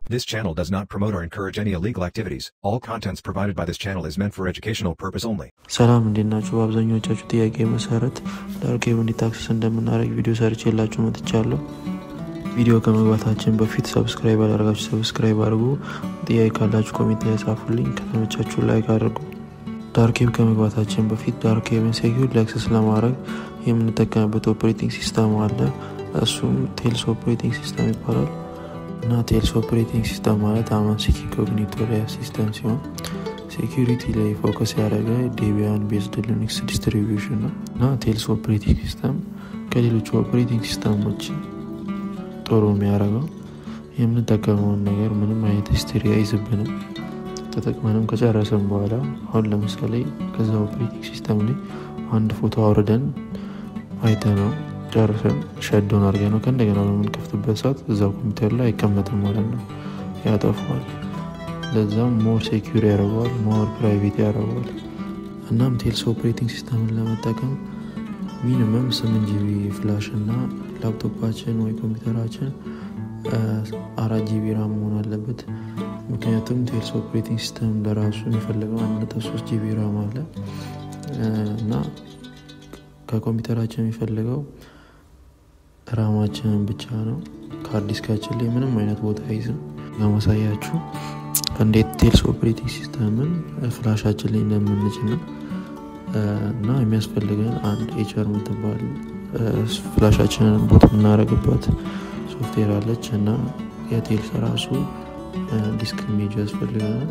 This channel does not promote or encourage any illegal activities. All contents provided by this channel is meant for educational purpose only. ሰላም እንዴት ናችሁ? በአብዛኞቻችሁ ጥያቄ መሰረት ዳርክ ዌብ እንዴት አክሰስ እንደምናደርግ ቪዲዮ ሰርቼላችሁ መጥቻለሁ። ቪዲዮ ከመግባታችን በፊት ሰብስክራይብ አላደርጋችሁ ሰብስክራይብ አድርጉ። ጥያቄ ካላችሁ ኮሜንት ላይ ጻፉልኝ። ከተመቻችሁ ላይክ አድርጉ። ዳርክ ዌብ ከመግባታችን በፊት ዳርክ ዌብን ሴኪዩር አክሰስ ለማድረግ የምንጠቀምበት ኦፕሬቲንግ ሲስተም አለ። እሱም ቴልስ ኦፕሬቲንግ ሲስተም ይባላል እና ቴልስ ኦፕሬቲንግ ሲስተም ማለት አማን ሲኪ ኮግኒቶሪያ ሲስተም ሲሆን ሴኪሪቲ ላይ ፎከስ ያደረገ ዴቢያን ቤዝድ ሊኒክስ ዲስትሪቢዩሽን ነው እና ቴልስ ኦፕሬቲንግ ሲስተም ከሌሎቹ ኦፕሬቲንግ ሲስተሞች ጥሩ የሚያደርገው የምንጠቀመውን ነገር ምንም አይነት ሂስትሪ አይዝብንም። ተጠቅመንም ከጨረሰን በኋላ አሁን ለምሳሌ ከዛ ኦፕሬቲንግ ሲስተም ላይ አንድ ፎቶ አውርደን አይተ ነው ጨርሰን ሸዶን አድርገ ነው ከእንደገና በምንከፍትበት ሰዓት እዛ ኮምፒውተር ላይ አይቀመጥም ማለት ነው፣ ያጠፋዋል። ለዛም ሞር ሴኪር ያደርገዋል፣ ሞር ፕራይቬት ያደርገዋል። እናም ቴልስ ኦፕሬቲንግ ሲስተምን ለመጠቀም ሚኒመም ስምንት ጂቢ ፍላሽ እና ላፕቶፓችን ወይ ኮምፒውተራችን አራት ጂቢ ራም መሆን አለበት። ምክንያቱም ቴልስ ኦፕሬቲንግ ሲስተም ለራሱ የሚፈልገው አንድ ነጥብ ሶስት ጂቢ ራም አለ እና ከኮምፒውተራችን የሚፈልገው ራማችንን ብቻ ነው። ከሃርድ ዲስካችን ላይ ምንም አይነት ቦታ አይዝም። ለማሳያችሁ እንዴት ቴልስ ኦፕሬቲንግ ሲስተምን ፍላሻችን ላይ እንደምንጭ ነው እና የሚያስፈልገን አንድ ኤችአር የምትባል ፍላሻችንን ቦት የምናደርግባት ሶፍትዌር አለች እና የቴልስ ራሱ ዲስክ ሜጅ ያስፈልገናል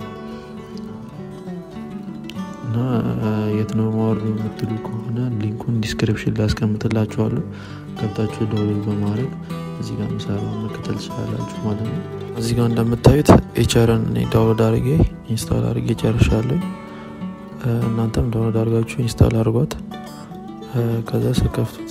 እና የት ነው ማወርዱ የምትሉ ከሆነ ሊንኩን ዲስክሪፕሽን ላይ ያስቀምጥላችኋለሁ። ገብታችሁ ዳውንሎድ በማድረግ እዚህ ጋር ምሰራውን መከተል ትችላላችሁ ማለት ነው። እዚህ ጋር እንደምታዩት ኤችአርን እኔ ዳውንሎድ አድርጌ ኢንስታል አድርጌ ጨርሻለሁ። እናንተም ዳውንሎድ አድርጋችሁ ኢንስታል አድርጓት። ከዛ ስከፍቱት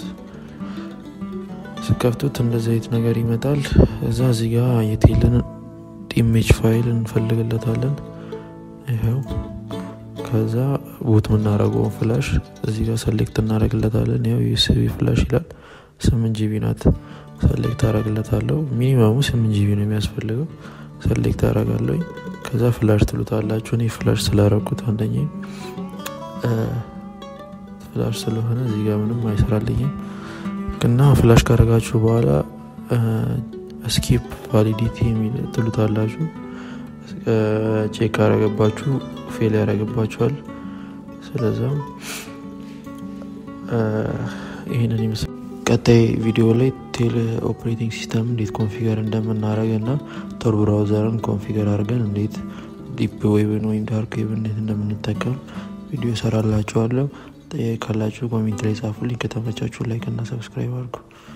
ስከፍቱት እንደዚህ አይነት ነገር ይመጣል። እዛ እዚህ ጋር የቴልን ኢሜጅ ፋይል እንፈልግለታለን። ይኸው ከዛ ቦት የምናደርገውን ፍላሽ እዚህ ጋር ሰሌክት እናደረግለታለን። ያው ዩስቢ ፍላሽ ይላል። ስምንት ጂቢ ናት። ሰሌክት አደረግለታለሁ። ሚኒመሙ ስምንት ጂቢ ነው የሚያስፈልገው። ሰሌክት አደረጋለሁ። ከዛ ፍላሽ ትሉታላችሁ። እኔ ፍላሽ ስላረኩት አንደኛ ፍላሽ ስለሆነ እዚህ ጋር ምንም አይሰራልኝም እና ፍላሽ ካረጋችሁ በኋላ ስኪፕ ቫሊዲቲ የሚል ትሉታላችሁ። ቼክ ያረገባችሁ ፌል ያደረግባቸዋል። ስለዛም ይህንን ይመስል ቀጣይ ቪዲዮ ላይ ቴል ኦፕሬቲንግ ሲስተም እንዴት ኮንፊገር እንደምናደረግ እና ቶር ብራውዘርን ኮንፊገር አድርገን እንዴት ዲፕ ዌብን ወይም ዳርክ ዌብን እንዴት እንደምንጠቀም ቪዲዮ ሰራላችኋለሁ። ጥያቄ ካላችሁ ኮሜንት ላይ ጻፉልኝ። ከተመቻችሁ ላይክ እና ሰብስክራይብ አድርጉ።